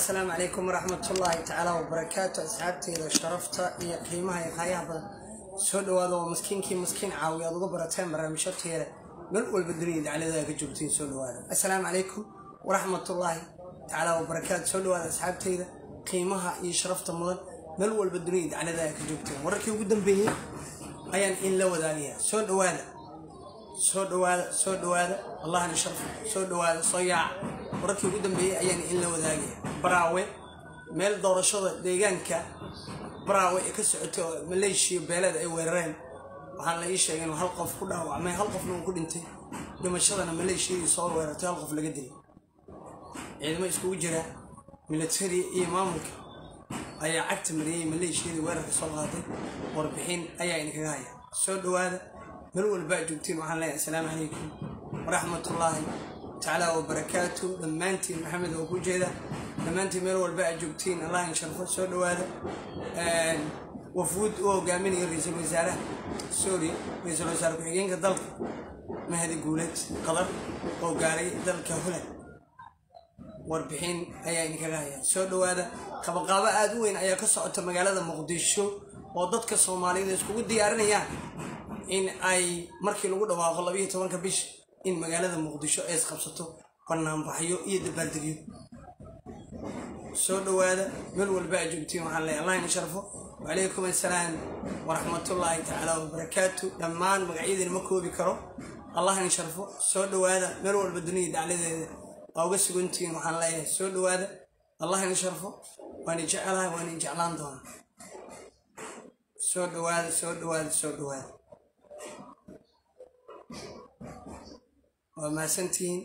asalaamu calaykum waraxmatullaahi tacaala wabarakaatu asxaabteyda sharafta iyo qiimaha iyo qaayaha badan soo dhawaada oo maskiinkii maskiin caawiya aad uga barateen barnaamijyo teele meel walba dunida dacladaha ka joogtiin soo dhawaada assalaamu calaykum waraxmatullaahi tacaala wabarakaatu soo dhawaada asxaabteyda qiimaha iyo sharafta mudan meel walba dunida dacladaha ka joogteen wararkii ugu dambeeyey ayaan in la wadaagayaa soo dhawaada soo dhawaada soo dhawaada allahna sharfo soo dhawaada soo yaaca wararkii ugu dambeeyey ayaan in la wadaagaya baraawe meel doorashada deegaanka baraawe ee ka socotay oo maleeshiya beeleed ay weerareen waxaa la ii sheegay inuu hal qof ku dhaawacmay hal qofna uu ku dhintay dhimashadana maleeshiyadii soo weerartay hal qof laga dilay ciidamo iskugu jira milatari iyo maamulka ayaa cagta mariyey maleeshiyadii weerarka soo qaaday warbixin ayaa idinkaga haya soo dhawaada meel walbaa joogtiin waxaan leeyahay assalaamu calaykum waraxmatullaahi tacaala wabarakaatu dhammaantiin maxamed oo ku jeeda dhammaantiin meel walba aad joogtiin allah in sharfo soo dhawaada wafuud u hogaaminaya ra-iisul wasaaraha sorry ra-iisul wasaare ku-xigeenka dalka mahadi guuleed qadar oo gaaray dalka holand warbixin ayaa idinkaga hayaa soo dhawaada qabaqaabo aada u weyn ayaa ka socota magaalada muqdisho oo dadka soomaaliyada iskugu diyaarinayaan in ay markii lagu dhawaaqo labayo tobanka bisha in magaalada muqdisho ay isqabsato banaanbaxyo iyo dabaaldegyo soo dhawaada meel walba a joogtiin waxaan leeyahay allah ina sharfo wacalaykum assalaam waraxmatullaahi tacaala wabarakaatu dhammaan magacyadiina ma koobi karo allah ina sharfo soo dhawaada meel walba dunida dacladeeda waa uga sugantihiin waxaan leeyahay soo dhawaada allah ina sharfo waana jecelahay waana jeclaan doonaa soo dhawaada soo dhawaada soo dhawaada waa mahadsantihiin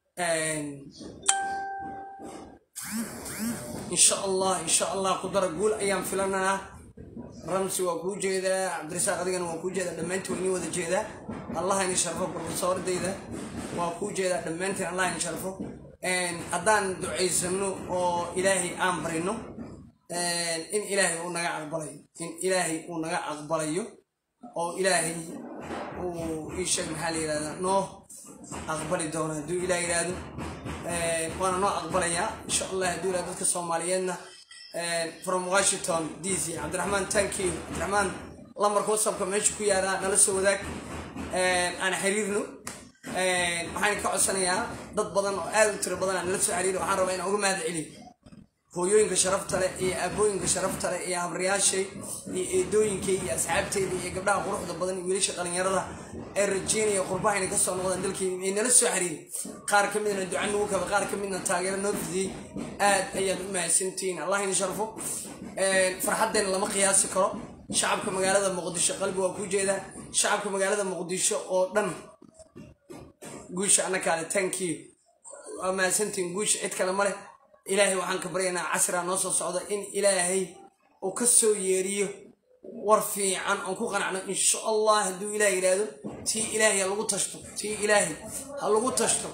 insha allah insha allah qudara guul ayaan filananaa ramsi waa kuu jeedaa cabdirasaaq adigana waa kuu jeedaa dhammaantiin waa inii wada jeedaa allah ini sharfo profesordayda waa kuu jeedaa dhammaantiin allah ini sharfo haddaan ducaysano oo ilaahay aan barino in ilaahay uu naga aqbalayo in ilaahay uu naga aqbalayo oo ilaahay uu ii sheeg maxaa la yihahdaa noo aqbali doona hadduu ilaah yidhaahdo waana noo aqbalayaa insha allah hadduu yihahdo dadka soomaaliyeedna from washington d c cabdiraxmaan tankiyo cabdiraxmaan lamarka wasabka meesha ku yaalaa nala soo wadaag aan xiriirno waxaan ka codsanayaa dad badan oo aad u tiro badan aan nala soo xiriiro waxaan rabaa inaan uga mahad celiyo hooyooyinka sharafta leh iyo aabooyinka sharafta leh iyo habaryaashay iyo eedooyinkay iyo asxaabteyda iyo gabdhaha quruxda badan iyo wiilasha dhalinyarada ee rajeynaya qurbaha inay kasoo noqdaan dalkeena ay nala soo xiriirin qaar ka midna duca nagu kaba qaar ka midna taageero noo fidiyey aad ayaad u mahadsantihiin allah ina sharfo farxaddeena lama qiyaasi karo shacabka magaalada muqdisho qalbi waa ku jeedaa shacabka magaalada muqdisho oo dhan guusha annakaale tankiyo waa mahadsantihiin guusha cid kale ma leh ilaahay waxaan ka baryaynaa casrigaa noo soo socda in ilaahay uu ka soo yeeriyo war fiican oon ku qanacno insha allah hadduu ilaah yidhaahdo tii ilaahay ha lagu tashto tii ilaahay ha lagu tashto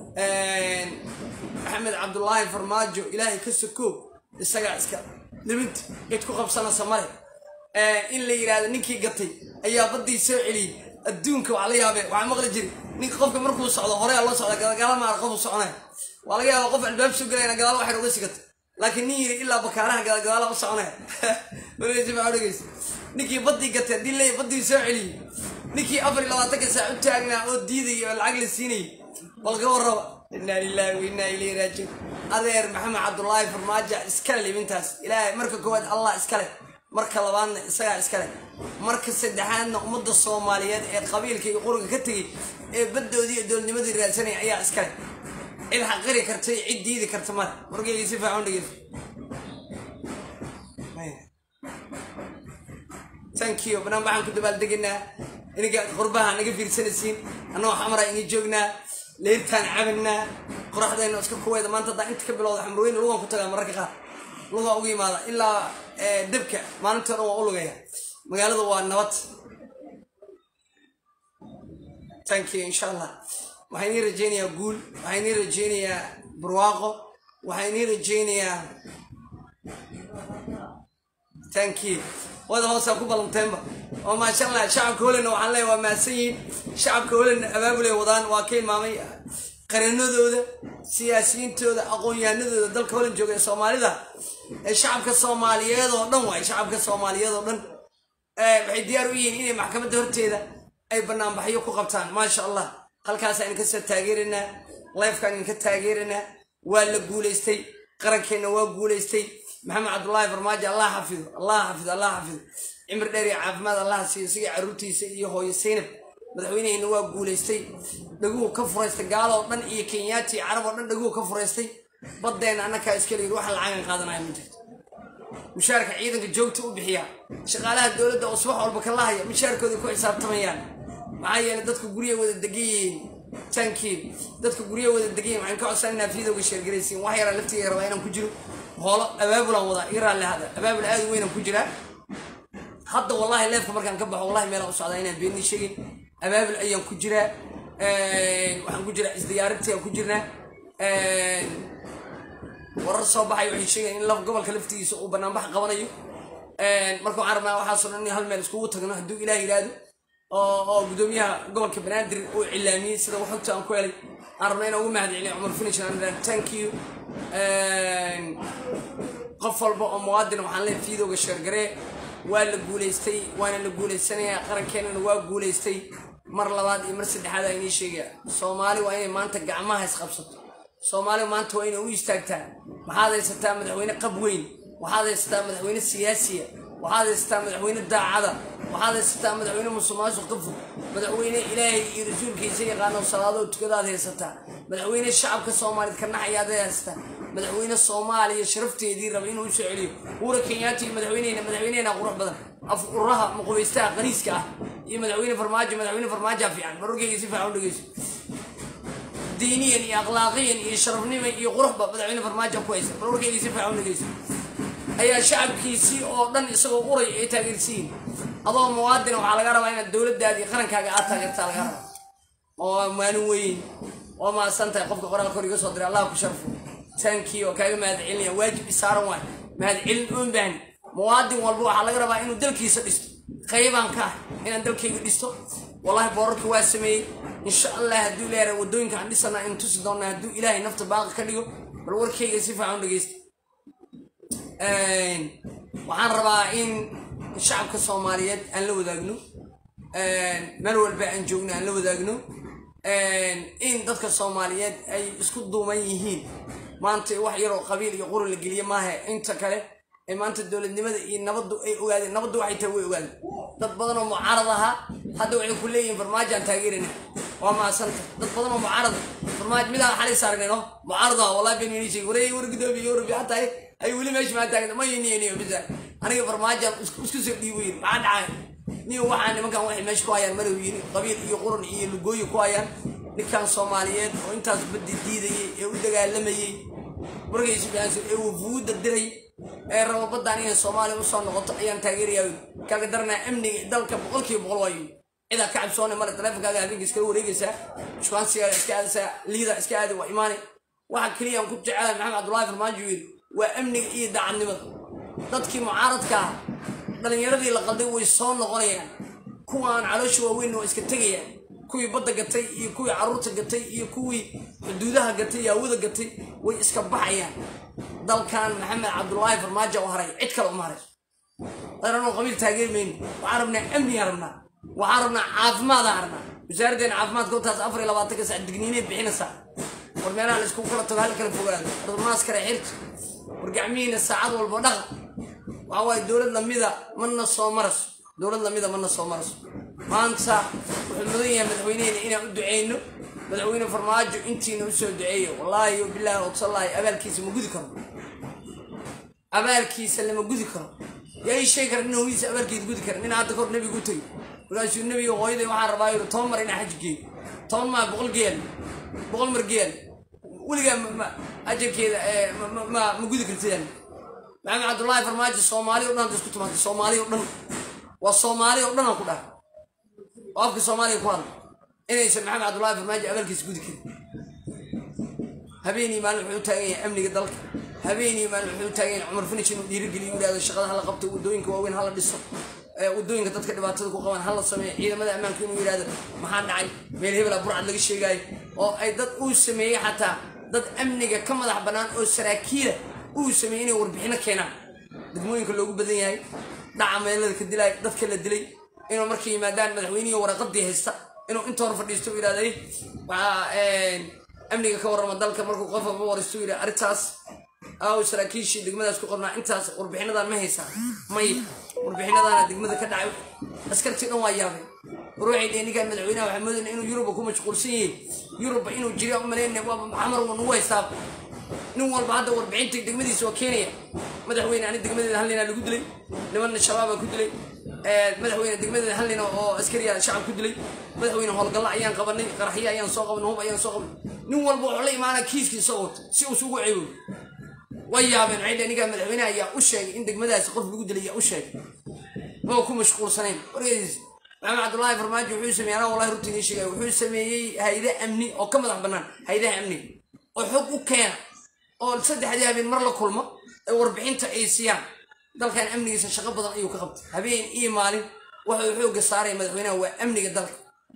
maxamed cabdulaahi farmaajo ilaahay ka sokoo isagaa iska libinta cid ku qabsanaysa male in la yidhaahdo ninkii gatay ayaa baddii soo celiyey adduunka waa la yaabee waxaa maqli jiri ninka qofka markuu socdo horea loo socda gadagaala maara qofu soconaya waa laga yaaba qof albaab soo gelayna gadaal waxay uga sigata laakiin nin yiri ilaa bakaaraha gadagadaala u soconaya dhegeysa ninkii baddii gatay haddii leeya baddii soo celiyey ninkii afar iyo labaatanka saac u taagnaa oo diidaya oo lacag la siinayay balka warraba inaa lilahi wa inaa ilayhi raajiun adeer maxamed cabdulaahi farmaajo iskale libintaas ilaahay marka koowaad allah iskale marka labaadna isagaa iskale marka saddexaadna ummadda soomaaliyeed ee qabiilka iyo quriga ka tegey ee baddoodii iyo doolnimadii raadsanaya ayaa iskale cid xaqiri karta iyo cid diidi karta male wargeyga si fiican dhegeyso tankiyo banaan baxaan ku dabaaldeganaa iniga qurbaha naga fiirsanaysiin annagoo xamara inga joognaa leyrtaan cabanaa qoraxdayna iska kuweeda maanta haddaa inta ka bilowda xamrweyne lugaan ku tagaa mararka qaar lugaa uga yimaada ilaa dabka maalinta dhan waa u lugaya magaalada waa nabad tankiyo insha allah waxaan ii rajeynayaa guul waxaan ii rajeynayaa barwaaqo waxaan ii rajeynayaa tankiyo wada hoosaa ku ballanteenba oo maasha allah shacabka holanna waxaan leeyahay waa mahadsan yihiin shacabka holanna abaabulay wadaan waa ka ilmaamay qaranadooda siyaasiyiintooda aqoon-yahanadooda dalka holan jooga ee soomaalida ee shacabka soomaaliyeed oo dhan waay shacabka soomaaliyeed oo dhan waxay diyaar u yihiin inay maxkamadda horteeda ay banaanbaxyo ku qabtaan maasha allah halkaasaan idinka soo taageeraynaa lifekaan idinka taageeraynaa waa la guulaystay qarankeenna waa guulaystay maxamed cabdullaahi farmaajo allah xafido allah xafido allah xafido cimri dheer iyo caafimaad allah siiyo siga carruurtiisa iyo hooyo saynab madaxweyneheenna waa guulaystay dhaguhu ka furaystay gaalo oo dhan iyo kenyaati iyo carab oo dhan dhaguhu ka furaystay baddeenna annakaa iskala yidhi waxa lacagan qaadanaya ma jirto mushaarka ciidanka joogta u bixiya shaqaalaha dowladda oo subax walba ka lahaya mushaarkooda ku xisaabtamayaan maxaa yeelay dadka gurya wada degan yihiin tankiin dadka gurya wada degan yihin waxaan ka codsan inaa fiidowga sheergaraysiin wax yaraa laftiga rabaa inaan ku jiro hoolo abaabulaan wadaa iga raalli hada abaabul aad u weynaan ku jiraa hadda wallahi leefka markaan ka baxo wallahi meelaan u socdaa inaan beenni sheegin abaabul ayaan ku jiraa waxaan ku jiraa isdiyaarintii aan ku jirnaa warar soo baxay waxay sheegayan in gobolka laftigiisa uu banaanbax qabanayo marka waxaan rabnaa waxaasoo dhan in hal meel iskugu tagno hadduu ilaah yidhaahdo oo gudoomiyaha gobolka banaadir uu cilaamiyey sida waxogta aan ku helay aan rabnaa inaan ugu mahad celiyo cumar finish thank you qof walba oo muwaadin waxaan leeyahay fiidowga sheergaree waa la guulaystay waana la guulaysanayaa qarankeenana waa guulaystay mar labaad iyo mar saddexaad aa inii sheegaya soomaali waa inay maanta gacmaha isqabsato soomaali maanta waa inay u istaagtaa waxaad haysataa madaxweyne qab weyn waxaad haysataa madaxweyne siyaasiya waxaad haysataa madaxweyne daacada waxaad haysataa madaxweyne musuqmaasuq ka fog madaxweyne ilaahay iyo rasuulkiisa yaqaano salaadoo tukadaad haysataa madaxweyne shacabka soomaaliyeed ka naxayaad haysataa madaxweyne soomaaliya sharafteedii raba inuu usoo celiyo uura kenyaati iyo madaxweynehena madaxweynehena qurux badan af uraha muqubeystaha qaniiska ah iyo madaxweyne farmaajo madaxweyne farmaajoa fiican barorkeyga si fiican u dhegeyso diiniyan iyo akhlaaqiyan iyo sharafnima iyo quruxba madaxweyne farmaajo ku haysa barorkeyga si fiican u dhegeyso ayaa shacabkiisii oo dhan isagoo uray ay taageersiin adoo muwaadina waxaa laga rabaa inaad dowladdaadii qarankaaga aad taageertaa laga rabaa oo maalin weyn oo maasan tahay qofka qoraalka hor iga soo diray allah ku sharfo taankii oo kaaga mahad celinaya waajib isaaran waay mahad celin oon baahni muwaadin walba waxaa laga rabaa inuu dalkiisa dhisto qaybaan ka ah inaan dalkayga dhisto wallahi boorarka waa sameeyey insha allah hadduu ilaahay wadooyinka aan dhisana in tusi doonaa hadduu ilaahay nafta baaqi ka dhigo bal warkayga si fiican u dhegeysta waxaan rabaa in shacabka soomaaliyeed aan la wadaagno meel walba aan joogno aan la wadaagno in dadka soomaaliyeed ay isku duuman yihiin maanta wax yaroo qabiil iyo quri la geliye maaha inta kale ee maanta dowladnimada iyo nabaddu ay ogaadeen nabaddu waxay tahay way ogaadeen dad badan oo mucaarad ahaa hadda waxay ku leeyihiin farmaajaan taageerina waa maasanta dad badan oo mucaarad farmaaj midaa xalay saarneen oo mucaarad ah wallahi been inii sheegay wareey war gudoomiye yurub hataa ay weli meesha maa taagna ma yiniyo bisa aniga farmaajaan isku soo dhiibo yiri maxaa dhacay niyo waxaa nimankan waxay meesha ku hayaan malow yiri qabiil iyo quran iyo lugooyi ku hayaan ninkan soomaaliyeed oo intaas baddi diidayay ee u dagaalamayey markaysu dhaanso ee wufuudda diray ee rabo baddaan inay soomaaliya usoo noqoto ayaan taageerayaa kaaga daranaa amniga dalka boqolkiiba boqol waayo cidaa ka cabsoone male taleefonkaaga habeenka iskala wareegaysaa shukaansigaada iska aadaysaa liida iska aadi waa imaane waxa keliyaan ku jecelahay maxamed cabdullaahi farmaajo yiri waa amniga iyo daacadnimada dadkii mucaaradka ah dhallinyaradii la qalday way soo noqonayaan kuwaan caloosha waaweyn waa iska tegayaan kuwii badda gatay iyo kuwii carruurta gatay iyo kuwii xuduudaha gatay iyo hawada gatay way iska baxayaan dalkan maxamed cabdullaahi farmaajo u haray cid kale uma haray daranoo qabiil taageeri mayno waxaan rabnaa amnigaan rabnaa waxaan rabnaa caafimaadaan rabnaa wasaaraddeena caafimaadka hortaas afar iyo labaatanka sac digniinay bixinaysaa war meelaha la iskugu kala tago hal kala fogaado warmaaskare xirta war gacmihiina saacad walba dhaqa waxa waaye dowlad lamida mana soo maraso dowlad lamida mana soo maraso maanta wuxuu mudan yahay madaxweynehena inaan u duceyno madaxweyne farmaajo intiina usoo duceeyo wallaahi bilaahi wadsallaahi abaalkiisa ma gudi karo abaalkiisa lama gudi karo yaa ii sheegi kara nin hooyadiisa abaalkeeda gudi kara nin hadda kor nebiga u tegay markaasuu nebiga hooyaday waxaan rabaa yiri toban mar inaa xaj geeyo toban maa boqol geel boqol mar geel weligaa ajarkeeda ma gudi kartidaan maxamed cabdullaahi farmaajo soomaali o dhan hadda isku timaantay soomaali o dhan waa soomaali o dhan aan ku dhaha oo afka soomaaliga ku hadla inaysan maxamed cabdullaahi farmaajo abaalkiisa gudi karin habeenii maalin wuxuu u taagan yahay amniga dalka habeenii maalin wuxuu u taagan yahay cumar finish inuu dhiirigeliyo yidhahdo shaqada hala qabto waddooyinka waaweyn hala dhiso waddooyinka dadka dhibaatada ku qabaan hala sameeyo ciidamada ammaanka inuu yidhahdo maxaa dhacay meel hebela burcad laga sheegaayo oo ay dad uu sameeyey xataa dad amniga ka madax bannaan oo saraakiila uu sameeyey inay warbixino keenaan degmooyinka loogu badan yahay dhaca meelada ka dilay dadka la dilay inuu markay yimaadaan madaxweynihii waraqadii haysta inuu inta hor fadhiisto u yidhahday waxaa amniga ka warrama dalka markuu qof walba waristo u yidhi arrintaas aaw saraakiishii degmadaas ku qornaa intaas warbixinadan ma haysaa may warbixinadaana degmada ka dhacay askartii dhan waa yaabay ruuxay dhee ninkaan madaxweynaha waxaa moodayna inuu yuruba ku mashquulsan yahay yuruba inuu jiriya u malaynaya waaba maxamar waa nagu haystaaba nin walba hadda warbixinta degmadiisa waa keenaya madaxweyne ani degmadeeda hal ninaa lagu dilay nimanna shabaabaa ku dilay madaxweyne degmadeeda hal nina oo askariya shacab ku dilay madaxweyne howlgalla ayaan qabanay qaraxyo ayaan soo qabanay hub ayaan soo qabanay nin walba wuxuu la imaanaa kiiskiisa wato si uusu ugu ceeboy way yaabeen waxay dhaheen ninkaan madaxweynaha ayaa u sheegay in degmadaasi qof lagu dilay ayaa u sheegay maba ku mashquulsanayn wargeys maxamed cabdullaahi farmaajo wuxuu sameeyey anaa wallahi runtii nii sheegay wuxuu sameeyey hayde amni oo ka madax bannaan haydaha amniga oo xog u keena oo saddexdii habeen mar la kulmo ee warbixinta ay siiyaan dalkan amnigiisa shaqo badan ayuu ka qabtay habeen iyo maalin waxuu xoogga saaraya madaxweynaha waa amniga dalka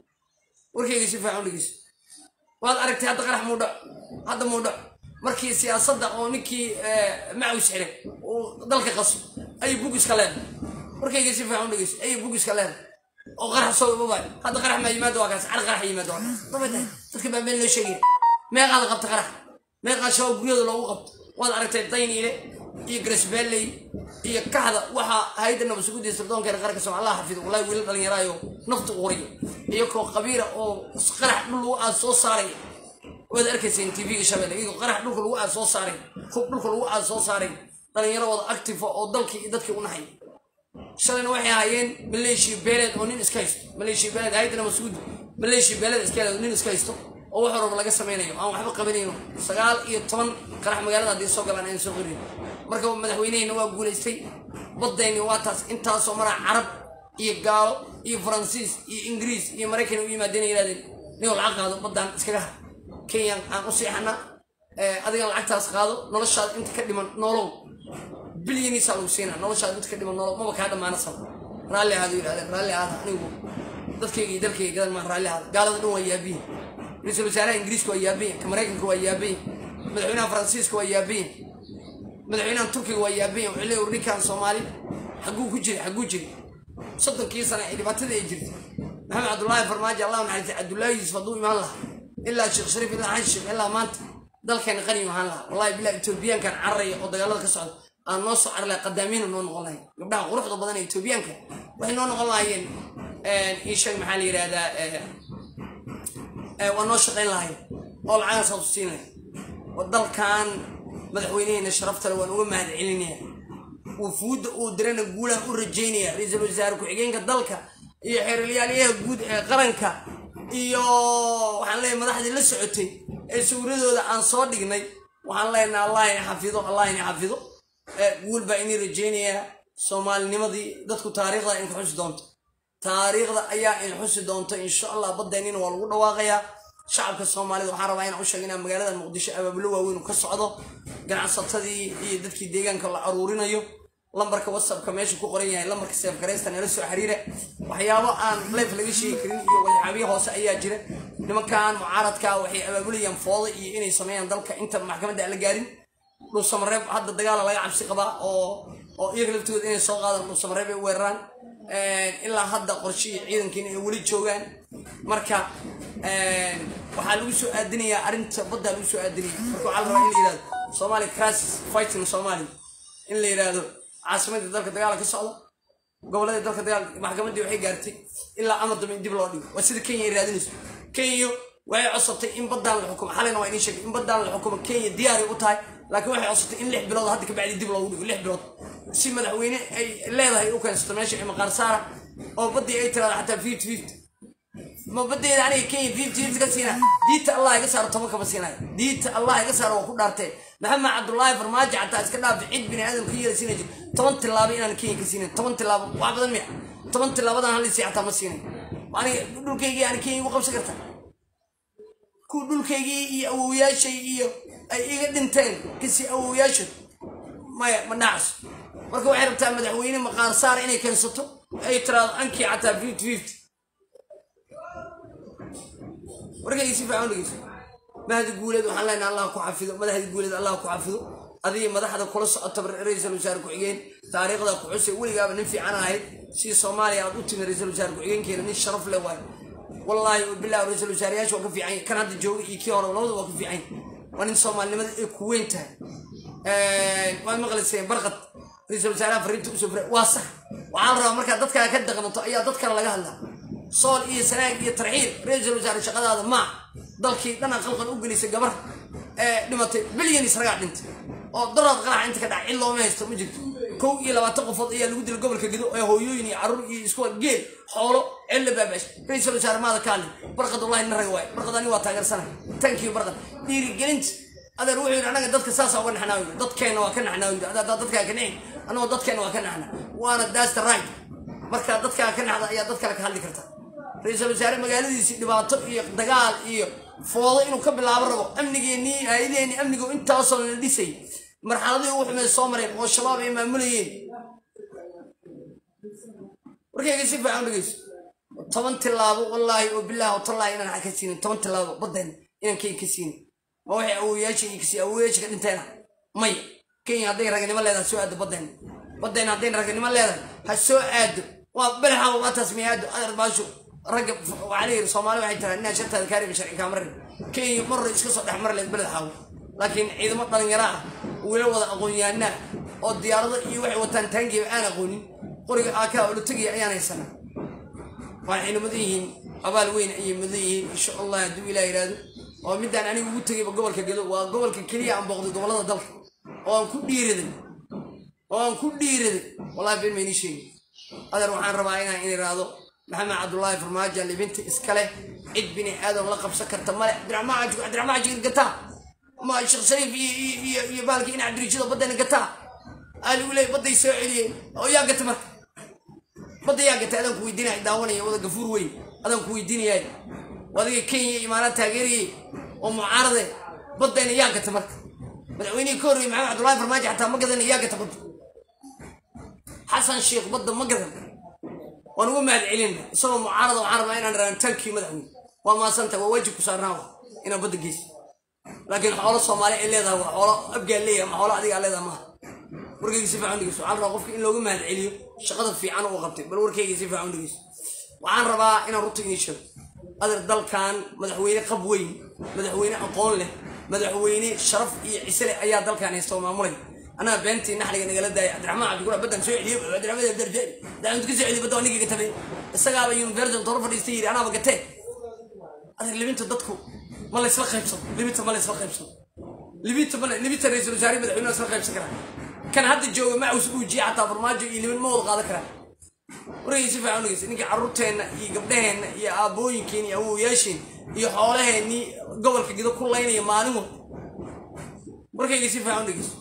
warkayga si fiican u dhegeyso waad aragtay hadda qarax muudhac hadda muudhac markii siyaasadda oo ninkii macaws xiray uu dalka qaso ayay bugiska leedahay warkayga si fiican u dhegeyso ayay bugiska leedahay oo qarax soo ibabay hadda qarax maa yimaado waa kaas car qarax yimaado waa kaas dabay tahay dadka baa meel loo sheegaya meeqaada qabta qarax meeqaa shabaab guryada loogu qabto waad aragtay dayniile iyo garesbaaley iyo kaxda waxaa hayda nabadsugudiya sirdoonkeena qaranka soomaa allah xafido wallahi wiila dhalinyaraayo nafta qoriyo iyagoo qabiira oo qarax dhul lagu aad soo saaraya waad arkayseen tvga shabeelle iyagoo qarax dhulka lagu aad soo saaray hub dhulka lagu aad soo saaray dhalinyaro wada actifa oo dalkii iyo dadkii u naxay shalayna waxay ahaayeen maleeshiya beeleed oo nin iska haysto maleeshiya beeleed hayda nabadsuguudi maleeshiya beeleed iska leed nin iska haysto oo wax walba laga samaynayo aan waxba qabanayno sagaal iyo toban qarax magaalada haddii soo galaan aan soo qorin marka madaxweynehina waa guulaystay baddayni waa taas intaasoo maraa carab iyo gaalo iyo faransiis iyo ingiriis iyo maraykan u yimaadeen yirahdeen ninoo lacag qaado baddaan iskaga har kenyan aan u siixana adigan lacagtaas qaado noloshaada inta ka dhiman noolow bilyaniisaa lagu siinaa noloshaada inta ka dhiman noolow maba kaa dhammaana sab raalli ahaado yidhahdeen raalli ahaada anigu dadkayga iyo dalkayga gadan maan raalli ahaada gaalada dhan waa yaabiyin ra-iisul wasaaraha ingiriiska waa yaabayin ka maraykanka waa yaabayin madaxweynaha faransiiska waa yaabayin madaxweynaha turkiga waa yaabayin wuxuu leeyahay ninkan soomaali xagguu ku jiray xagguu jiray soddonkii sane ee dhibaatada ay jirtay maxamed cabdullaahi farmaajo allah naxariistay cabdullaahi yuusuf hadduu imaan lahaa ilaa sheekh shariif ilaa xashim ilaa maanta dalkeena qani ahaan lahaa wallahi bilaa etoobiyaankan cararaya oo dagaalada ka socda aan noo soo carlay qadaamiina noo noqon lahayn gabdhaha quruxda badan ee etoobiyaanka waxay noo noqon lahaayeen ii sheeg maxaa la yidhahdaa waa noo shaqayn lahayn oo lacagan saabtu siinaya oo dalkan madaxweyneheena sharaftale waan uga mahad celinaya wufuudda uu dirana guulaha u rajaynaya ra-iisul wasaare ku-xigeenka dalka iyo xeeralyaalayaha guud ee qaranka iyo waxaan leeyahay madaxdii la socotay ee sawiradooda aan soo dhignay waxaan leenaha allah ini xafido allah ini xafido guul baa inii rajaynayaa soomaalinimadii dadku taariikhda in ka xusi doonto taariikhda ayaa in xusi doonto insha allah baddeenina waa lagu dhawaaqayaa shacabka soomaalida waxaan rabaa inaan u sheega inaan magaalada muqdisho abaabulo waaweyn ka socdo ganacsatadii iyo dadkii deegaanka la aruurinayo lambarka whatsappka meesha ku qoran yahay lambarka seefgaraysta nala soo xiriira waxyaabo aan leef laga sheegi karin iyo waxyaabihi hoose ayaa jira nimankan mucaaradka waxay abaabulayaan fooda iyo inay sameeyaan dalka inta maxkamadda aan la gaarin dhuusamareeb hadda dagaala laga cabsi qabaa oo oo iyaga laftooda inay soo qaadaan dhuusamareeb ay weeraraan ilaa hadda qorshihii ciidankiina ay weli joogaan marka waxaa lagu soo aadinayaa arrinta baddaa lagu soo aadinaya marka waxaa la rabaa in la yidhahdo somalia crisis fighting somalia in la yidhaahdo caasimadii dalka dagaala ka socda goboladii dalka dagaal maxkamaddii waxay gaartay ilaa amar dambe in dib loo dhigo waa sida kenya ay raadinayso kenya waxay codsatay in baddaan la xukumo xalayna waa idiin sheegay in baddaan la xukumo kenya diyaaray u tahay laakiin waxay codsatay in lix bilood hadda kabacdi dib loogu dhigo lix bilood si madaxweyne ay leedahay u keensato meesha ee maqaar saara oo baddii ay tiraado xataa fifty fifty ma badeeda aniga kenya fifty fifty ka siina diinta allah iga saaro toban kama siinayo diinta allah iga saaro waa ku dhaartee maxamed cabdullaahi farmaajo xataa iska dhaafi cid bini aadam ka yeela siina jir toban tilaabo inaan kenya ka siinayn toban tilaabo wax badan miya toban tilaabadan halisi xataa ma siinayn aniga dhulkaygii ani kenya igu qabsan karta ku dhulkaygii iyo awowyaashay iyo ay iga dhinteen kasi awowyaashood maya ma dhacas marka waxay rabtaa madaxweyne maqaar saara inay keensato ay tiraado ankii xataa fifty fifty warkayga si fiican u dhegeyso mahdi guuleed waxaan leenahay allah ku xafido madaxdii guuleed allah ku xafido adiga madaxda kula socota ra-iisul wasaare ku-xigeen taariikhda ku xusay weligaaba nin fiican ahayd si soomaaliya aad u timi ra-iisul wasaare ku-xigeenkeena nin sharaf leh waayo wallaahi bilah ra-iisul wasaareyaasha waa ka fiican kan hadda jooga iyo kii hore labada waa ka fiican waa nin soomaalinimada ay ku weyn tahay waad maqlayseen barqad ra-iisul wasaaraha fariinta usoo fira waa sax waxaan rabaa markaa dadkaa ka daqnato ayaa dad kale laga hadlaa sool iyo sanaag iyo tarxiil ra-iisul wasaare shaqadaada maa dalkii dhana qalqal u gelisay gabar ee dhimatay bilyan isragaa dhintay oo daraad qarax inta ka dhaca cid looma haysto ma jirto kow iyo labaatan qofood ayaa lagu dilay gobolka gido ee hooyooyin iyo carruur iyo isku geel xoolo cilla baabash ra-iisul wasaare maada kaali barqad wallahi na rag waay barqad ani waa taageersanay tankiyo barqad dhiirigelinta adeer wuxuu yidhi anaga dadka saasa uga naxnaa yidhi dadkeenna waa ka naxnaa yidhi adaa dadkaa ka nixin anagoo dadkeenna waa ka naxnaa waana daasta right markaa dadkaa ka naxda ayaa dad kale ka hadli karta ra-iisul wasaare magaaladiisii dhibaato iyo dagaal iyo foodo inuu ka bilaabo rabo amnigeennii hay-adeenii amnigu intaasoo la dhisay marxaladii ugu xumeed soo mareen oo shabaab ay maamulayeen warkayga si fiican dhegeyso toban tilaabo wallaahi oo bilaahi oo tallaahi inaan xag ka siinin toban tilaabo baddeena inaan kenya ka siinin ma waxay awoyaasha iyo kasi awoyaasha ka dhinteena maya kenya hadday raganimo leedahay soo aado baddeena baddeena hadday raganimo leedahay ha soo aado waa belaxa waa taas miyaado adeer baasho ragga waxaa layidhi soomaali waxay tiraa inaa shartaada kaariba sharci kaa marin kenya marra iska soo dhex mari leed beled xaawo laakiin ciidamo dhalinyaro ah wila wada aqoon-yahanaa oo diyaarado iyo waxay wataan taangiiba aan aqoonin qoriga aakaa oo la tegaya ayaan haysanaa waxayna mudan yihiin abaal weyn ayay mudan yihiin insha allah hadduu ilaah yidhaahdo oo midaan aniga ugu tegayba gobolka gedo waa gobolka keliya aan booqday gobollada dalka oo aan ku dhiiraday oo aan ku dhiiraday wallahi been maynii sheegi adeer waxaan rabaa inaan in iraahdo maxamed cabdullaahi farmaajo libinta iskale cid bini aadam la qabsan karta male cabdiraxmaan cajig cabdiraxmaan cajig gataa ma sheekh shariif iyo iyo iyo baalki in cabdirijido baddana gataa aa lagu leeyay badday soo celiyeen oo yaa gata marka badda yaa gata adaan ku weydiinaya daawanaya wada gafuur weyn adaan ku weydiinayaay adiga kenya iyo imaaraad taageerayay oo mucaarade baddayna yaa gata marka madaxweynihii ka horreeyey maxamed cabdullaahi farmaajo xataa ma gadana yaa gata badda xasan sheekh badda ma gadan waan ugu mahad celina isagoo mucaarada waxaan rabaa inaan raaan tankii madaxweyne waa maasanta waa waajib ku saarnaa inaan badda geyso laakiin xoolo soomaali ay leedahay waa xoolo abgaa leeyahay ma xoolo adigaa leedahay maaha warkayga si fiican dhegeyso waxaan rabaa qofka in loogu mahad celiyo shaqada fiican uu qabtay bal warkayga si fiican dhegeyso waxaan rabaa inaan runta idiin sheego adeer dalkan madaxweyne qab weyn madaxweyne aqoon leh madaxweyne sharaf iyo cise leh ayaa dalkan haysta oo maamulay anaa beentii naxliga nagala daaya cabdiraxmaan cabdigura baddan soo celiyo cabdiraxmaan abdarjeen daawintu ka soo celiyo badda waa ninkii gatabay isagaaba university toro fadhiistay yidhi anaaba gatee adeer libinta dadku ma la isla qaybsado libinta ma la isla qaybsado libinta ma libinta ra-iisul wasaare madaxweyne isla qaybsan karaa kan hadda jooga macaws uujiye xataa farmaajo iyo libin ma wada qaadan karaa wargay si fiican dhegeysa ninkii carruurteenna iyo gabdhaheenna iyo aabooyinkeen iyo awowayaasheen iyo xoolaheennii gobolka gido ku laynaya maalin walba warkayga si fiican dhegeyso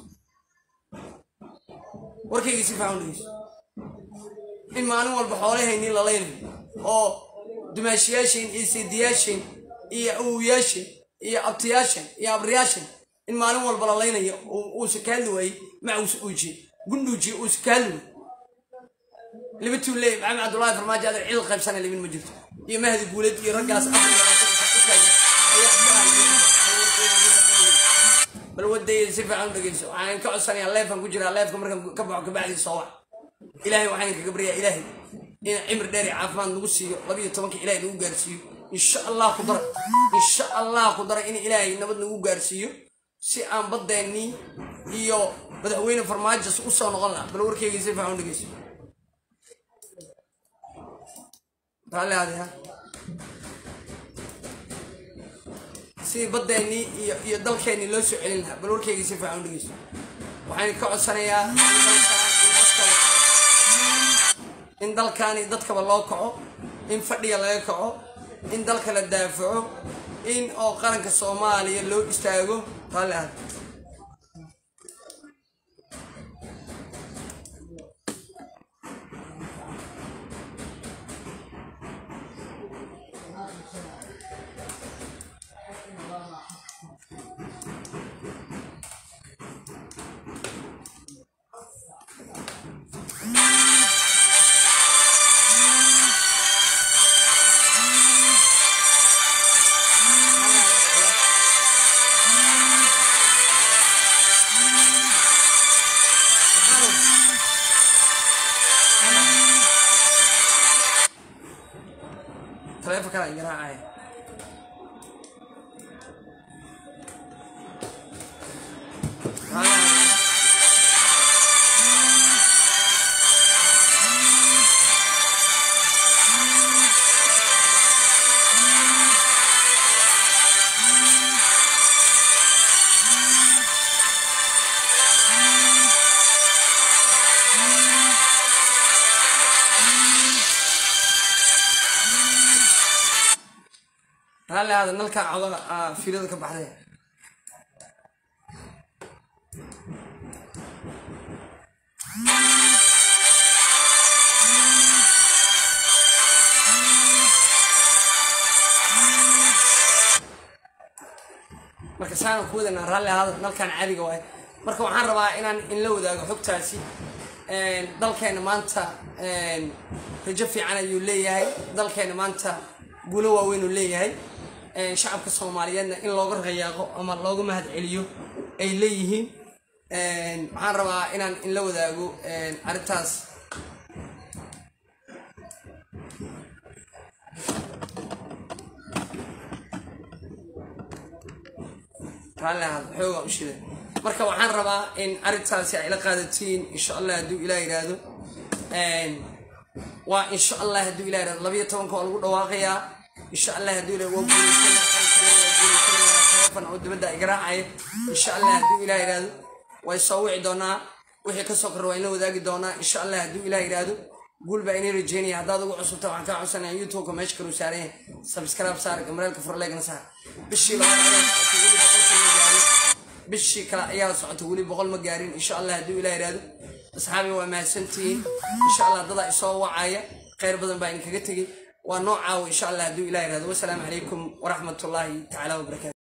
warkayga si fiican dhegeyso in maalin walba xoolaheennii la laynayo oo dumaashiyaasheen iyo seediyaasheen iyo awowayaasheen iyo abtiyaasheen iyo abriyaasheen in maalin walba la laynayo uusa ka hadli waayey macaws uujiye gundhuujiye uusa ka hadli waayey libatuu leey maxamed cabdullaahi farmaajo adeer cid qaybsana libin ma jirto iyo mahdi guuleed iyo raggaas bal wadayda si fiican u dhegeyso waxaan ka codsanayaa leefkan ku jiraa leefka markaan ka baxo kabacdii soo wac ilaahay waxaan kaga baryaa ilaahay in cimri dheer iyo caafimaad nagu siiyo labiyo tobanka ilaahay nagu gaarsiiyo insha allah ku dara insha allah ku dara in ilaahay nabad nagu gaarsiiyo si aan badeennii iyo madaxweyne farmaajas u soo noqon laha bal warkeyga si fiican u dhegeyso raalli aadi ha sidii badeennii iyo iyo dalkeennii loo soo celin lahaa bal warkeyga si fiican u dhegeyso waxaan ka codsanayaa in dalkaani dadkaba loo kaco in fadhiga laga kaco in dalka la daafaco in oo qaranka soomaaliya loo istaago raalli aadi kala garaacaya raalli aada nalkaa coda fiilada ka baxday marka saana ku wadanaa raalli ahaada nalkaan caadiga waay marka waxaan rabaa inaan inla wadaago xogtaasi dalkeena maanta rajo fiican ayuu leeyahay dalkeena maanta guulo waaweyn uu leeyahay shacabka soomaaliyeedna in looga rayaaqo ama looga mahad celiyo ay leeyihiin waxaan rabaa inaan inla wadaago arrintaas raalli ahaad xoogaa u shida marka waxaan rabaa in arrintaasi ay la qaadatiin insha allah hadduu ilah yidhaahdo waa insha allah hadduu ilah yidhahdo labayo tobanka waa lagu dhawaaqayaa insha allah hadduu ilah waa guulaysan oo dibadda ay garaacaya insha allah hadduu ilah yidhaahdo way soo wici doonaa wixii kasoo korra waa inla wadaagi doonaa insha allah hadduu ilah yidhaahdo guul baa inay rajeynaya haddaad ugu cusubta waxaan kaa codsanaya youtubeka meesha kaluu saaran yahay subscribe saar gamaraalka furleegna saar bishii labaad ayaa socotay weli boqolka ma gaarin bishii kale ayaa socotay weli boqol ma gaarin insha allah hadduu ilah yidhaahdo asxaabi waa mahadsantihiin insha allah dadaa isoo wacaya khayr badan baa idinkaga tegey waa noocaawo insha allah hadduu ilah yidhahdo wasalaamu calaykum waraxmatullaahi tacaala wabarakaatu